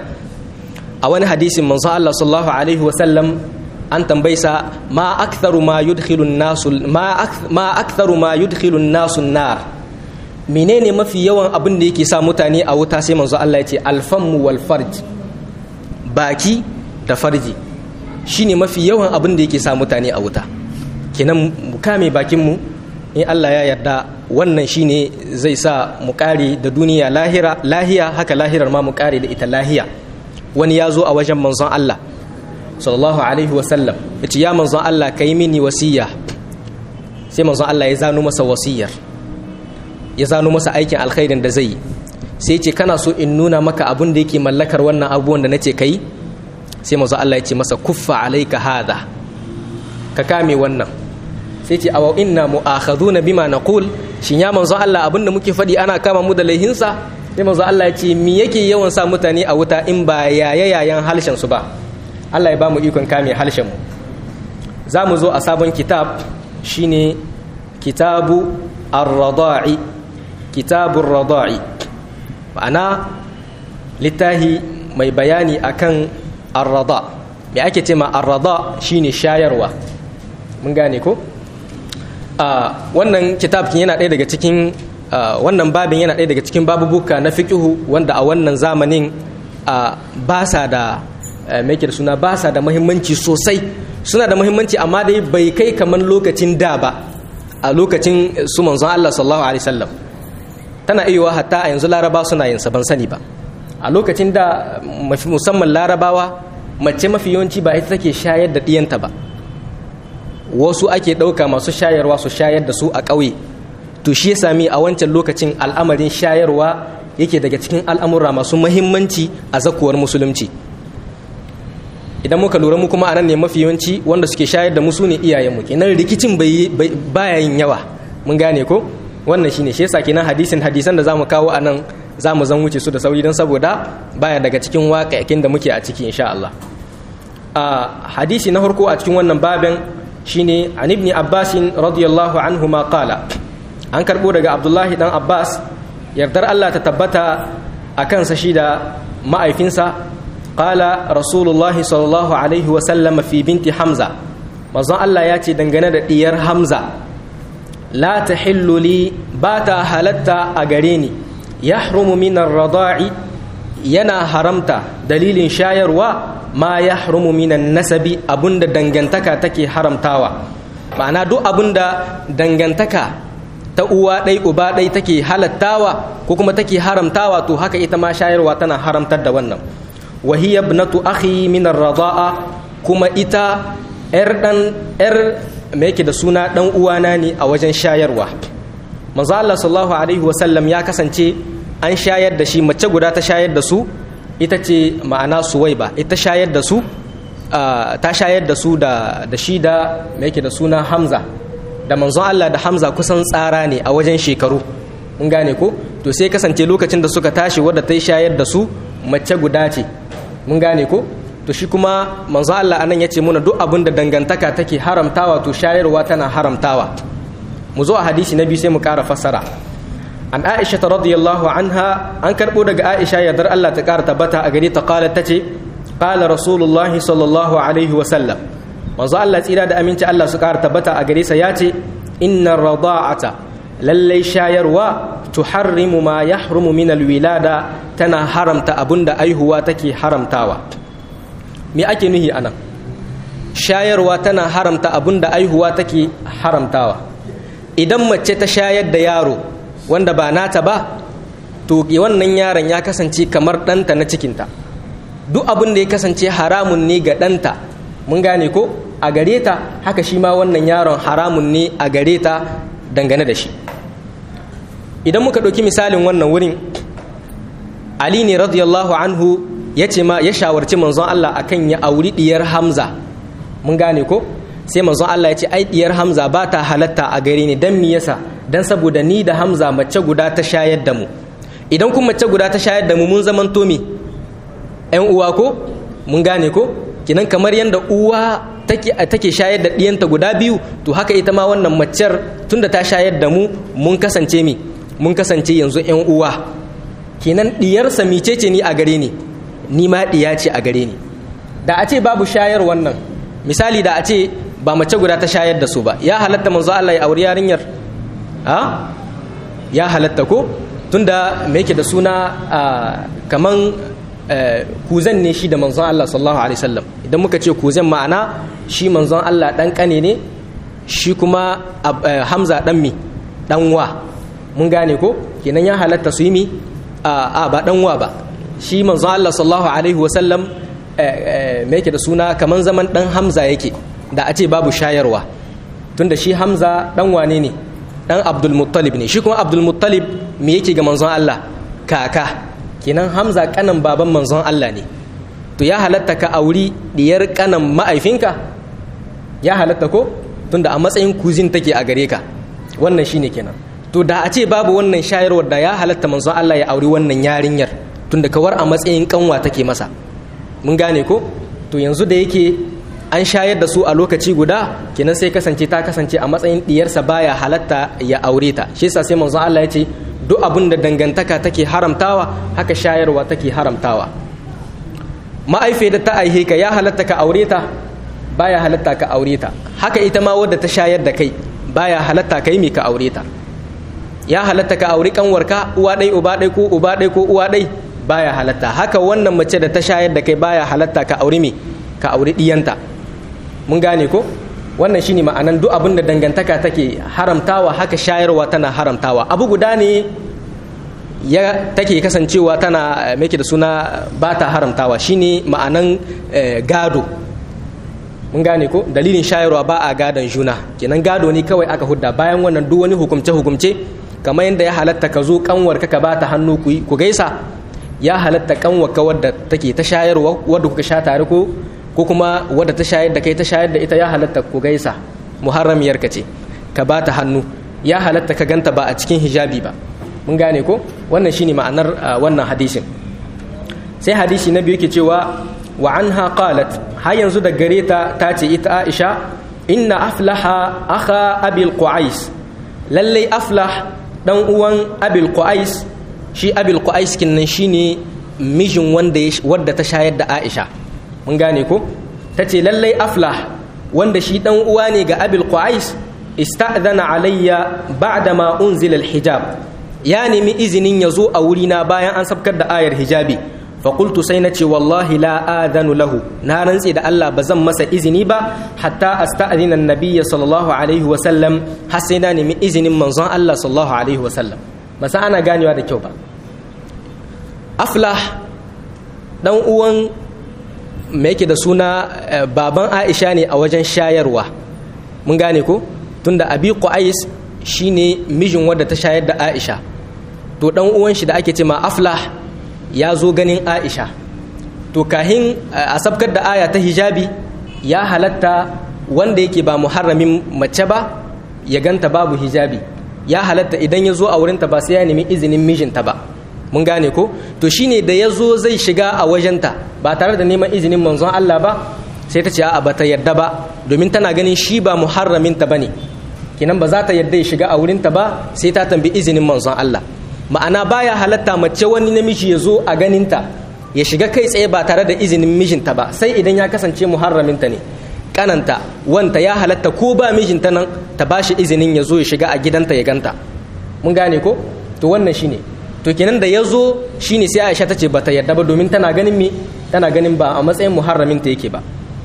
a wani hadisin manzo Allah sallallahu alaihi wa sallam an tambaysa ma aktharu ma yudkhilu an-nasu ma ma aktharu ma yudkhilu an-nasu an-nar menene mafi yawan abin da yake sa mutane a wuta sai manzo Allah ya ce alfamu wal farj baki da farji shine mafi yawan abin da yake sa mutane a wuta kenan mu kame bakin mu in Allah ya yarda wannan shine zai sa mu kare da duniya lahira lahiya haka lahirar ma mu kare da ita lahiya wani ya zo a wajen manzon Allah sallallahu alaihi wa sallam yace ya manzon Allah kai mini wasiya sai manzon Allah ya zano masa wasiyar ya zano masa aikin alkhairin da zai yi sai ce kana so in nuna maka abin da yake mallakar wannan abubuwan da nace kai sai manzo Allah ya ce masa kuffa alaika hadha ka kame wannan sai ce awa inna mu'akhaduna bima naqul shin ya manzo Allah abin da muke faɗi ana kama mu da laihinsa sai manzo Allah ya ce me yake yawan sa mutane a wuta in ba yaya yayan halshen su ba Allah ya ba mu ikon kame halshen mu za mu zo a sabon kitab shine kitabu ar-rada'i kitabur rada'i ma'ana littahi mai bayani akan arrada me ake ce ma arrada shine shayarwa mun gane ko wannan kitab yana ɗaya daga cikin wannan babin yana ɗaya daga cikin babubuka na fiqhu wanda a wannan zamanin ba sa da me da suna ba sa da muhimmanci sosai suna da muhimmanci amma dai bai kai kamar lokacin da ba a lokacin su manzon Allah sallallahu alaihi wasallam tana iya hatta a yanzu laraba suna yin ban sani ba a lokacin da musamman larabawa mace mafi yawanci ba ita take shayar da ɗiyanta ba wasu ake ɗauka masu shayarwa su shayar da su a ƙauye to shi ya sami a wancan lokacin al'amarin shayarwa yake daga cikin al'amura masu mahimmanci a zakuwar musulunci idan muka lura mu kuma anan ne mafi yawanci wanda suke shayar da musu ne iyayenmu kenan rikicin baya yin yawa mun gane ko wannan shine shi yasa kenan hadisin hadisan da zamu kawo anan zamu zan wuce su da sauri don saboda baya daga cikin waƙaƙin da muke a ciki insha Allah a hadisi na farko a cikin wannan babin shine an ibn Abbas radiyallahu anhu ma qala an karbo daga Abdullahi dan Abbas yardar Allah ta tabbata a kansa shi da ma'aifinsa qala rasulullah sallallahu alaihi wa sallam fi binti Hamza manzon Allah ya ce dangane da diyar Hamza la ta li ba ta halatta a gare ni ya min rada'i yana haramta dalilin shayarwa ma ya minan nasabi abunda dangantaka take haramtawa ma'ana duk abunda dangantaka ta uwa ɗai uba ɗai take halattawa ko kuma take haramtawa to haka ita ma shayarwa tana haramtar da wannan wahiya ibnatu akhi min rada'a kuma ita 'yar dan 'yar me yake da suna dan uwana ne a wajen shayarwa manzo Allah sallallahu alaihi wasallam ya kasance an shayar da shi mace guda ta shayar da su ita ce ma'ana suwaiba ita shayar da su ta shayar da su da da shi da me yake da suna Hamza da manzon Allah da Hamza kusan tsara ne a wajen shekaru mun gane ko to sai kasance lokacin da suka tashi wadda ta yi shayar da su mace guda ce mun gane ko to shi kuma manzon Allah anan ya ce muna duk abin da dangantaka take haramtawa to shayarwa tana haramtawa mu zo a hadisi na biyu sai mu ƙara fassara an aisha ta radiyallahu anha an karɓo daga aisha yardar Allah ta ƙara tabbata a gari ta ƙala ta ce ƙala rasulullahi sallallahu alaihi wa sallam manzo Allah tsira da aminci Allah su ƙara tabbata a gare sa ya ce inna rada'ata lallai shayarwa tuharrimu ma yahrumu min alwilada tana haramta abunda aihuwa take haramtawa me ake nuhi anan shayarwa tana haramta abunda aihuwa take haramtawa idan mace ta shayar da yaro wanda ba nata ba to wannan yaron ya kasance kamar ɗanta na cikinta duk abin da ya kasance haramun ne ga ɗanta mun gane ko a gare ta haka shi ma wannan yaron haramun ne a gare ta dangane da shi idan muka ɗauki misalin wannan wurin ali ne radiyallahu anhu ya ce ma ya shawarci manzon Allah akan ya auri diyar hamza mun gane ko sai manzon Allah ya ce ai diyar hamza ba ta halatta a gare ni dan me yasa dan saboda ni da hamza mace guda ta shayar da mu idan kuma mace guda ta shayar da mu mun zaman to me ƴan uwa ko mun gane ko kinan kamar yanda uwa take take shayar da diyanta guda biyu to haka ita ma wannan macer tunda ta shayar da mu mun kasance mi mun kasance yanzu ƴan uwa kenan diyarsa micece ni a gare ni ni ma diya ce a gare ni da a ce babu shayar wannan misali da a ce ba mace guda ta shayar da su ba ya halatta manzo Allah ya auri yarinyar a ya halatta ko tunda me yake da suna kaman kuzan ne shi da manzon Allah sallallahu alaihi wasallam idan muka ce kuzan ma'ana shi manzon Allah dan kane ne shi kuma Hamza dan mi dan wa mun gane ko kenan ya halatta su yi mi a ba dan wa ba shi manzon Allah sallallahu alaihi wasallam me yake da suna kaman zaman dan Hamza yake da a ce babu shayarwa tunda shi Hamza dan wane ne dan Abdul Muttalib ne shi kuma Abdul Muttalib me yake ga manzon Allah kaka kenan Hamza kanan baban manzon Allah ne to ya halatta ka auri diyar kanan ma'aifinka ya halatta ko tunda a matsayin kuzin take a gare ka wannan shine kenan to da a ce babu wannan shayarwar da ya halatta manzon Allah ya auri wannan yarinyar tunda kawar a matsayin kanwa take masa mun gane ko to yanzu da yake an shayar da su a lokaci guda kenan sai kasance ta kasance a matsayin diyarsa baya halatta ya aure ta shi yasa sai manzon Allah ya ce duk abin da dangantaka take haramtawa haka shayarwa take haramtawa ma'aife da ta aihe ka ya halatta ka aure ta baya halatta ka aure ta haka ita ma wadda ta shayar da kai baya halatta kai me ka aure ta ya halatta ka auri kanwarka uwa ɗai uba ɗai ko uba ɗai ko uwa ɗai baya halatta haka wannan mace da ta shayar da kai baya halatta ka auri me ka auri ɗiyanta mun gane ko wannan shine ma'anan duk abin da dangantaka take haramtawa haka shayarwa tana haramtawa abu guda ne ya take kasancewa tana make da suna ba ta haramtawa shine ma'anan gado mun gane ko dalilin shayarwa ba a gadon juna kenan gado ne kawai aka hudda bayan wannan duk wani hukumce hukumce kamar yadda ya halatta ka zo kanwar ka ba ta hannu ku gaisa ya halatta kanwar ka wadda take ta shayarwa wadda kuka sha tare ko ko kuma wadda ta shayar da kai ta shayar da ita ya halatta ku gaisa muharramiyar ka ce ka ba ta hannu ya halatta ka ganta ba a cikin hijabi ba mun gane ko wannan shine ma'anar wannan hadisin sai hadisi na biyu ke cewa wa anha qalat har yanzu da gare ta ta ce ita Aisha inna aflaha akha abil qais lallai aflah dan uwan abil qais shi abil qais kinnan shine mijin wanda wadda ta shayar da Aisha mun gane ko ta ce lallai aflah wanda shi dan uwa ne ga abil qais ista'zana alayya ba'da ma unzila alhijab ya nemi izinin ya zo a wurina bayan an sabkar da ayar hijabi faƙultu sai na ce wallahi la adanu lahu na rantse da Allah ba zan masa izini ba hatta asta'zina annabiyya sallallahu alaihi wa sallam har sai na nemi izinin manzon Allah sallallahu alaihi wa sallam ba sa ana ganewa da kyau ba aflah dan uwan me yake da suna baban Aisha ne a wajen shayarwa mun gane ko tunda abi qais shine mijin wadda ta shayar da Aisha to dan uwan shi da ake ce ma aflah ya zo ganin Aisha to kahin a sabkar da aya ta hijabi ya halatta wanda yake ba muharramin mace ba ya ganta babu hijabi ya halatta idan ya zo a wurinta ba sai ya nemi izinin mijinta ba mun gane ko to shine da ya zo zai shiga a wajenta ba tare da neman izinin manzon Allah ba sai ta ce a'a bata yadda ba domin tana ganin shi ba muharraminta bane kinan ba za ta yadda ya shiga a wurinta ba sai ta tambi izinin manzon Allah ma'ana baya halatta mace wani namiji ya zo a ganinta ya shiga kai tsaye ba tare da izinin mijinta ba sai idan ya kasance muharraminta ne kananta wanta ya halatta ko ba mijinta nan ta ba shi izinin ya zo ya shiga a gidanta ya ganta mun gane ko to wannan shine to kenan da ya zo shine sai Aisha ta ce ba ta yarda ba domin tana ganin me tana ganin ba a matsayin muharraminta yake ba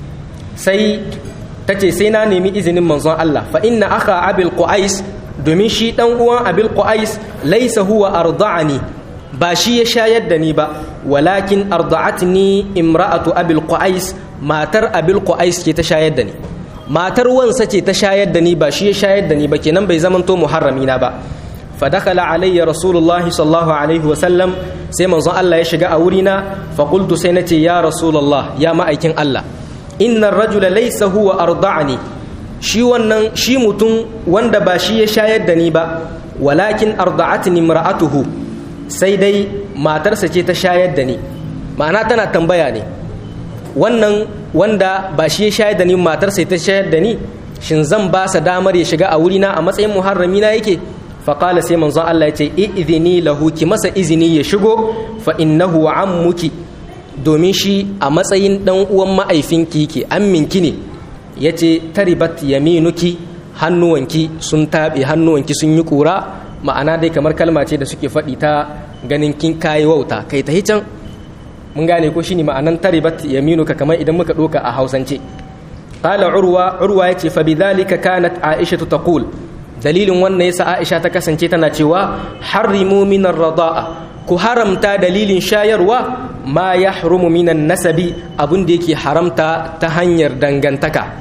sai ta ce sai na nemi izinin manzon Allah fa inna aka abil qais domin shi dan uwan abil qais laysa huwa arda'ani ba shi ya shayar da ni ba walakin arda'atni imra'atu abil qais matar abil qais ce ta shayar da ni matar wansa ce ta shayar da ni ba shi ya shayar da ni ba kenan bai zamanto muharrami na ba fa dakala alayya rasulullahi sallallahu alaihi wasallam sai manzon Allah ya shiga a wurina fa qultu sai nace ya rasulullah ya ma'aikin Allah inna rajula laysa huwa arda'ani shi wannan shi mutum wanda ba shi ya shayar da ni ba walakin arda'atni imra'atuhu sai dai matarsa ce ta shayar da ni ma'ana tana tambaya ne wannan wanda ba shi ya shayar da ni matarsa ta shayar da ni shin zan ba sa damar ya shiga a wurina a matsayin muharrami na yake faƙala sai manzon Allah ya ce izini lahu ki masa izini ya shigo fa innahu ammuki domin shi a matsayin dan uwan ma'aifinki yake amminki ne yace taribat yaminuki hannuwanki sun taɓe hannuwanki sun yi ƙura ma'ana dai kamar kalma ce da suke faɗi ta ganin kin kayi wauta kai ta can mun gane ko shine ma'anan taribat yaminuka kamar idan muka ɗoka a hausance qala urwa urwa yace fa bidhalika kanat aisha taqul dalilin wannan yasa aisha ta kasance tana cewa harrimu min ar-rada'a ku haramta dalilin shayarwa ma yahrumu minan nasabi abun da yake haramta ta hanyar dangantaka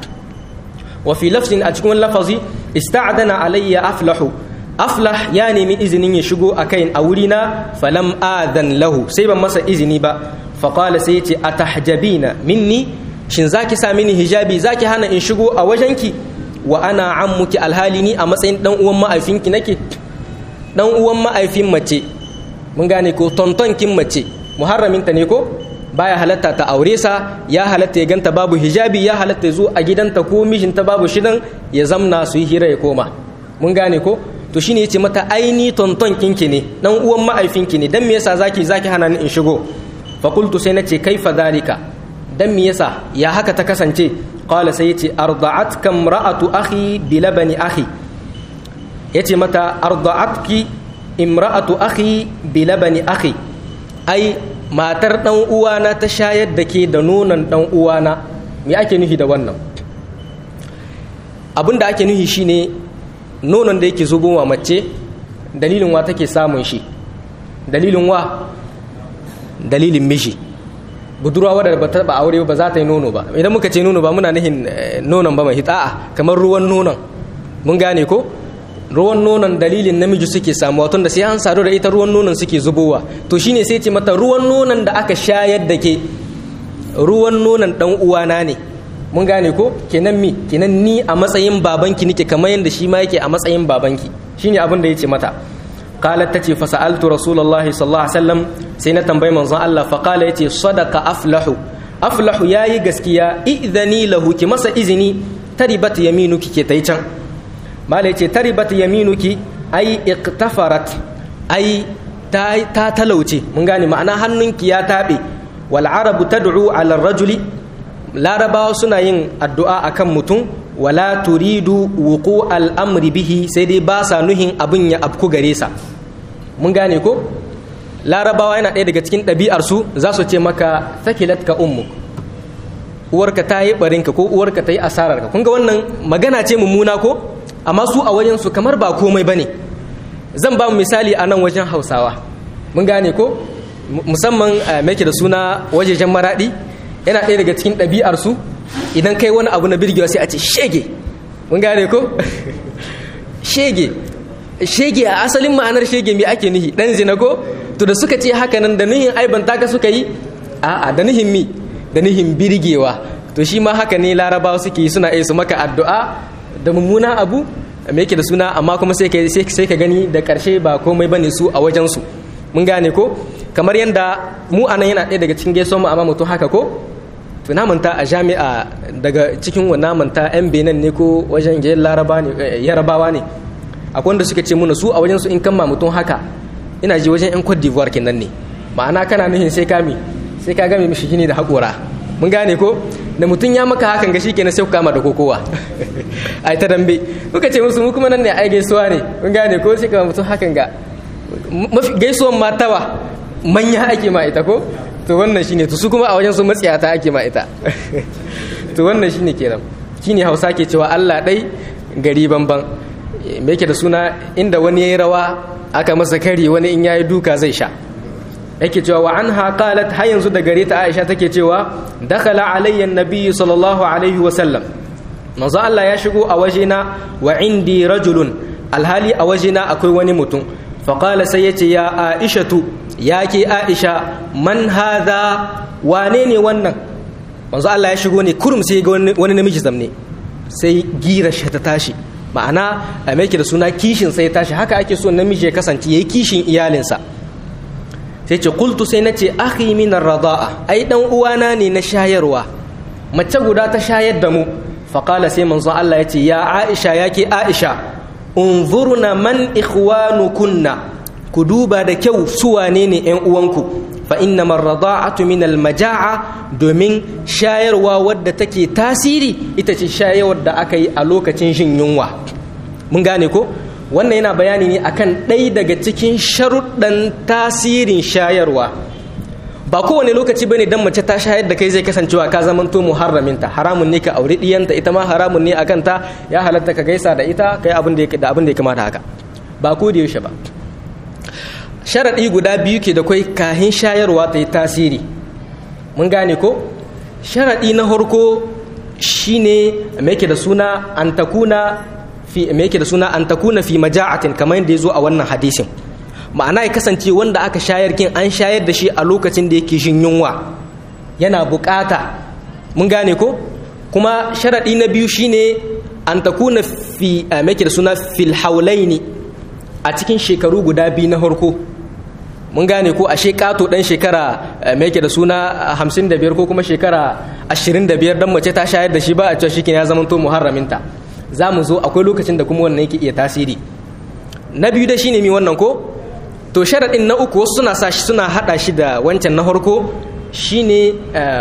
wa fi lafzin a cikin lafazi ista'dana alayya aflahu aflah ya nemi izinin ya shigo a kain a wurina falam adan lahu sai ban masa izini ba faƙala sai ce a tahjabina minni shin zaki sa mini hijabi zaki hana in shigo a wajenki wa ana ammuki alhali ni a matsayin dan uwan ma'aifinki nake dan uwan ma'aifin mace mun gane ko tontonkin mace muharraminta ne ko baya halatta ta aure sa ya halatta ya ganta babu hijabi ya halatta ya zo a gidanta ko mijinta babu shidan ya zamna su yi hira ya koma mun gane ko to shine yace mata aini tonton kinki ne dan uwan ma'aifinki ne dan me yasa zaki zaki hana ni in shigo fa qultu sai nace kaifa dalika dan me yasa ya haka ta kasance qala sai yace arda'atka imra'atu akhi bi labani akhi yace mata arda'atki imra'atu akhi bi labani akhi ai matar dan uwana ta shayar da ke da nonon dan uwana me ake nufi da wannan abin da ake nufi shine nonon da yake zubowa mace dalilin wa take samun shi dalilin wa dalilin mishi budurwa wadda ba ta ba aure ba za ta yi nono ba idan muka ce nono ba muna nihin nonon ba mai hita'a kamar ruwan nonon mun gane ko ruwan nonon dalilin namiji suke samuwa tun da sai an sadu da ita ruwan nonon suke zubowa to shine sai ce mata ruwan nonon da aka shayar da ke ruwan nonon dan uwana ne mun gane ko kenan mi kenan ni a matsayin babanki nake kamar yadda shi ma yake a matsayin babanki shine abin da yace mata qalat tace fa sa'altu rasulullahi sallallahu alaihi wasallam sai na tambayi manzon Allah fa qala yace sadaqa aflahu aflahu yayi gaskiya idhani lahu ki masa izini taribat yaminuki ke tai can mala yace taribat yaminuki ai iqtafarat ai ta ta talauce mun gane ma'ana hannunki ya tabe wal arabu tad'u ala rajuli larabawa suna yin addu'a akan mutum wala turidu wuku al'amri bihi sai dai ba sa nuhin abin ya afku gare sa mun gane ko larabawa yana ɗaya daga cikin ɗabi'arsu za su ce maka sakilat ka ummu uwarka ta yi barinka ko uwarka ta yi asararka kun ga wannan magana ce mummuna ko amma su a wajen su kamar ba komai ba ne zan ba mu misali a nan wajen hausawa mun gane ko musamman mai da suna wajejen maraɗi yana ɗaya daga cikin ɗabi'arsu idan kai wani abu na birgewa sai a ce shege mun gane ko shege shege a asalin ma'anar shege mai ake nihi ɗan zina ko to da suka ce haka nan da nihin aiban taka suka yi a'a da nihin mi da nihin birgewa to shi ma haka ne larabawa suke yi suna iya su maka addu'a da mummuna abu me yake da suna amma kuma sai ka sai ka gani da karshe ba komai bane su a wajen su mun gane ko kamar yanda mu anan yana ɗaya daga cikin gaisuwar mu amma mutum haka ko to na manta a jami'a daga cikin wa manta yan benin ne ko wajen gayen laraba ne yarabawa ne akwai wanda suka ce muna su a wajen su in kama mutum haka ina ji wajen yan cote d'ivoire kenan ne ma'ana kana nuhin sai kami sai ka game mishi gini da haƙora mun gane ko da mutum ya maka hakan ga shikenan sai ku kama da kokowa ai ta dambe muka ce musu mu kuma nan ne ai gaisuwa ne mun gane ko sai kama mutum hakan ga mafi gaisuwan matawa manya ake ma ita ko to wannan shine to su kuma a wajen su matsiyata ake ma ita to wannan shine kenan shine Hausa ke cewa Allah dai gari banban me yake da suna inda wani yayi rawa aka masa kari wani in yayi duka zai sha yake cewa wa anha qalat har yanzu da gare ta Aisha take cewa dakhala alayya an-nabiy sallallahu alaihi wa sallam manzo Allah ya shigo a wajena wa indi rajulun alhali a wajena akwai wani mutum fa qala sai yace ya Aishatu ya ke Aisha man hadha wane ne wannan manzo Allah ya shigo ne kurum sai ga wani namiji zamne sai gira shi ta tashi ma'ana a mai da suna kishin sai tashi haka ake so namiji ya kasance yayi kishin iyalinsa sai ce kultu sai na ce akhi min rada'a ai dan uwana ne na shayarwa mace guda ta shayar da mu faqala sai manzo Allah ya ce ya Aisha yake Aisha unzurna man ikhwanukunna ku duba da kyau su wane ne ƴan uwanku fa innama rada'atu min almaja'a domin shayarwa wadda take tasiri ita ce shayarwar da aka yi a lokacin jin yunwa mun gane ko wannan yana bayani ne akan ɗaya daga cikin sharuɗan tasirin shayarwa ba kowane lokaci bane dan mace ta shayar da kai zai kasancewa ka zamanto muharraminta haramun ne ka auri diyanta ita ma haramun ne akan ta ya halatta ka gaisa da ita kai abin da da abin da ya kamata haka ba ko da yaushe ba sharadi guda biyu ke da kai kahin shayarwa ta yi tasiri mun gane ko sharadi na farko shine me yake da suna an takuna fi me yake da suna an takuna fi maja'atin kamar yadda ya zo a wannan hadisin ma'ana ya kasance wanda aka shayar kin an shayar da shi a lokacin da yake shin yunwa yana bukata mun gane ko kuma sharadi na biyu shine an takuna fi me yake da suna fil haulaini a cikin shekaru guda biyu na harko mun gane ko ashe kato dan shekara me yake da suna 55 ko kuma shekara 25 dan mace ta shayar da shi ba a cewa shi ya zama to muharraminta za mu zo akwai lokacin da kuma wannan yake iya tasiri na biyu da shine mi wannan ko to sharaɗin na uku wasu suna sa shi suna haɗa shi da wancan na harko shine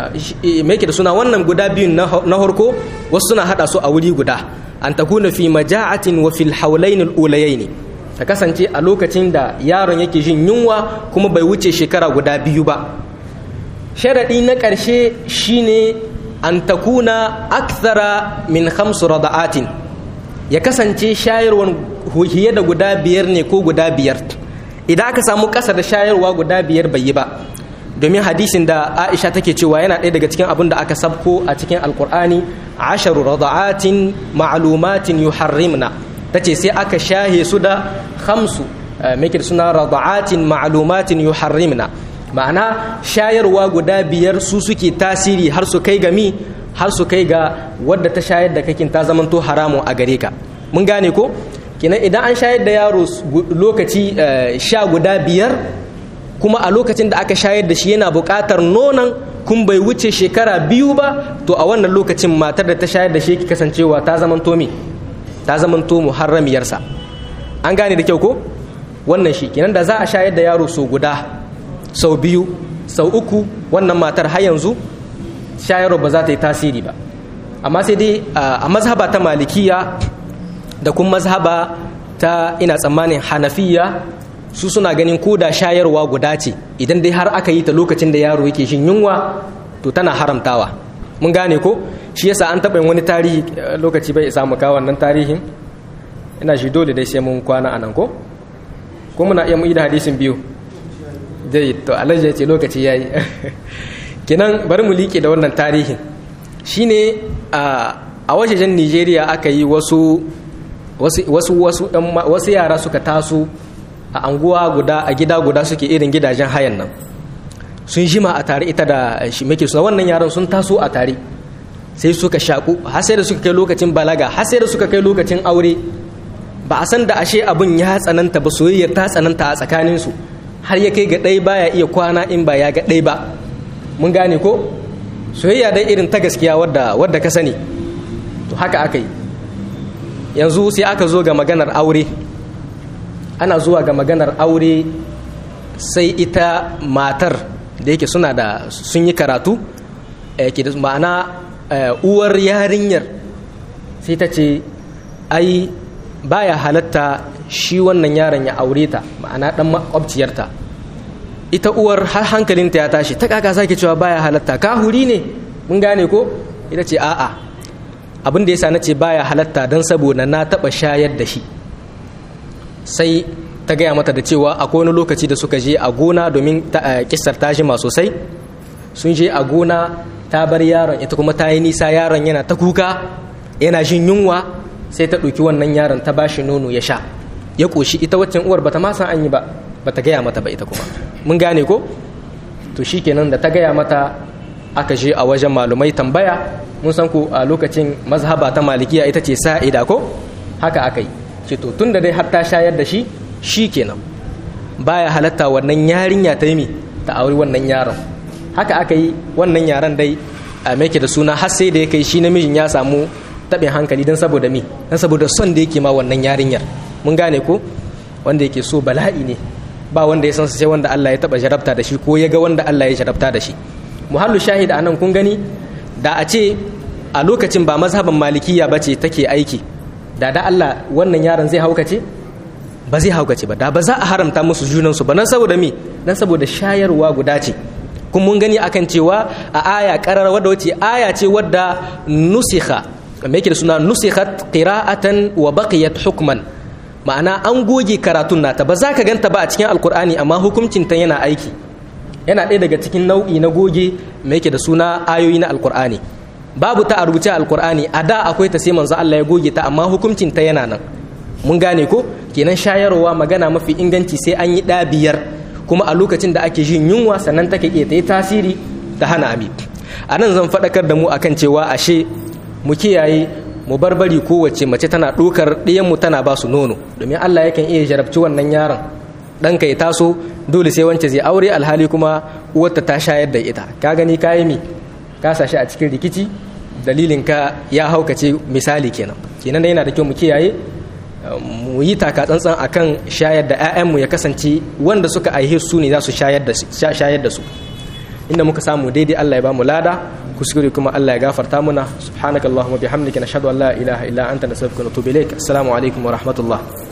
me yake da suna wannan guda biyun na harko wasu suna haɗa su a wuri guda an takuna fi maja'atin wa fil haulain al-ulayain ta kasance a lokacin da yaron yake jin yunwa kuma bai wuce shekara guda biyu ba sharaɗi na ƙarshe shine an takuna akthara min khamsu rada'atin ya kasance shayarwar hiye da guda biyar ne ko guda biyar idan aka samu ƙasa da shayarwa guda biyar bai yi ba domin hadisin da aisha take cewa yana ɗaya daga cikin abin da aka sabko a cikin alkur'ani asharu rada'atin ma'lumatin yuharrimna tace sai aka shahe su da khamsu me suna rada'atin ma'lumatin yuharrimna ma'ana shayarwa guda biyar su suke tasiri har su kai ga mi har su kai ga wadda ta shayar da kakin ta zamanto haramun a gare ka mun gane ko kenan idan an shayar da yaro lokaci sha guda biyar kuma a lokacin da aka shayar da shi yana buƙatar nonon kun bai wuce shekara biyu ba to a wannan lokacin matar da ta shayar da shi ki kasancewa ta zamanto mi ta zamanto muharramiyarsa an gane da kyau ko wannan shi kenan da za a shayar da yaro so guda sau biyu sau uku wannan matar har yanzu shayarwa ba za ta yi tasiri ba amma sai dai a mazhaba ta malikiya da kuma mazhaba ta ina tsammanin hanafiya su suna ganin ko da shayarwa guda ce idan dai har aka yi ta lokacin da yaro yake shin yunwa to tana haramtawa mun gane ko shi yasa an taɓa wani tarihi lokaci bai isa mu kawo wannan tarihin ina shi dole dai sai mun kwana a nan ko ko muna iya mu da hadisin biyu dai to alhaji ya ce lokaci ya yi kinan bari mu liƙe da wannan tarihin shine a wajejen nigeria aka yi wasu wasu wasu wasu yara suka taso a anguwa guda a gida guda suke irin gidajen hayan nan sun jima a tare ita da shi muke suna wannan yaran sun taso a tare sai suka shaku har sai da suka kai lokacin balaga har sai da suka kai lokacin aure ba a san da ashe abin ya tsananta ba soyayyar ta tsananta a tsakaninsu har ya kai ga ɗai baya iya kwana in ba ya ga ɗai ba mun gane ko soyayya dai irin ta gaskiya wadda wadda ka sani to haka aka yi yanzu sai aka zo ga maganar aure ana zuwa ga maganar aure sai ita matar da yake suna da sun yi karatu ma'ana uwar yarinyar sai ta ce ai baya halatta shi wannan yaron ya aure ta ma'ana dan makwabciyarta ita uwar har hankalinta ya tashi ta kaka sake cewa baya halatta ka huri ne mun gane ko ita ce a'a abin da yasa nace baya halatta dan saboda na taba shayar da shi sai ta gaya mata da cewa akwai wani lokaci da suka je a gona domin kisar ta jima sosai sun je a gona ta bar yaron ita kuma ta yi nisa yaron yana ta kuka yana jin yunwa sai ta ɗauki wannan yaron ta bashi nono ya sha ya ƙoshi ita waccan uwar bata ma san an yi ba bata gaya mata ba ita kuma mun gane ko to shikenan da ta gaya mata aka je a wajen malumai tambaya mun san ku a lokacin mazhaba ta malikiya ita ce sa'ida ko haka aka yi ce to tunda dai har ta shayar da shi shikenan baya halatta wannan yarinya ta yi ta auri wannan yaron haka aka yi wannan yaran dai a meke da suna har sai da ya kai shi namijin ya samu taɓin hankali don saboda mi don saboda son da yake ma wannan yarinyar mun gane ko wanda yake so bala'i ne ba wanda ya san sai wanda Allah ya taɓa jarabta da shi ko ya ga wanda Allah ya jarabta da shi muhallu shahid a nan kun gani da a ce a lokacin ba mazhaban malikiya ba ce take aiki da da Allah wannan yaron zai haukace ba zai haukace ba da ba za a haramta musu junansu ba nan saboda mi dan saboda shayarwa guda ce kun mun gani akan cewa a aya karar wadda wace aya ce wadda nusikha me yake da suna nusikhat qira'atan wa baqiyat hukman ma'ana an goge karatun nata ba za ka ganta ba a cikin alkur'ani amma hukuncin ta yana aiki yana ɗaya daga cikin nau'i na goge me yake da suna ayoyi na alkur'ani babu ta a rubuce alkur'ani a da akwai ta sai manzo Allah ya goge ta amma hukuncin ta yana nan mun gane ko kenan shayarwa magana mafi inganci sai an yi ɗa biyar kuma a lokacin da ake jin yunwa sannan take iya ta yi tasiri ta hana ami a nan zan faɗakar da mu akan cewa ashe mu kiyaye mu barbari kowace mace tana ɗaukar ɗiyanmu tana ba su nono domin Allah yakan iya jarabci wannan yaron ɗanka ya taso dole sai wance zai aure alhali kuma uwarta ta shayar da ita ka gani ka yi mi ka sashi a cikin rikici dalilin ka ya haukace misali kenan kenan da yana da kyau mu kiyaye mu yi taka tsantsan akan shayar da 'ya'yanmu ya kasance wanda suka aihe su ne za su shayar da su inda muka samu daidai Allah ya ba mu lada kuskure kuma Allah ya gafarta muna subhanakallahumma bihamdika nashhadu an la ilaha illa anta nastaghfiruka wa natubu ilaik assalamu alaikum wa rahmatullah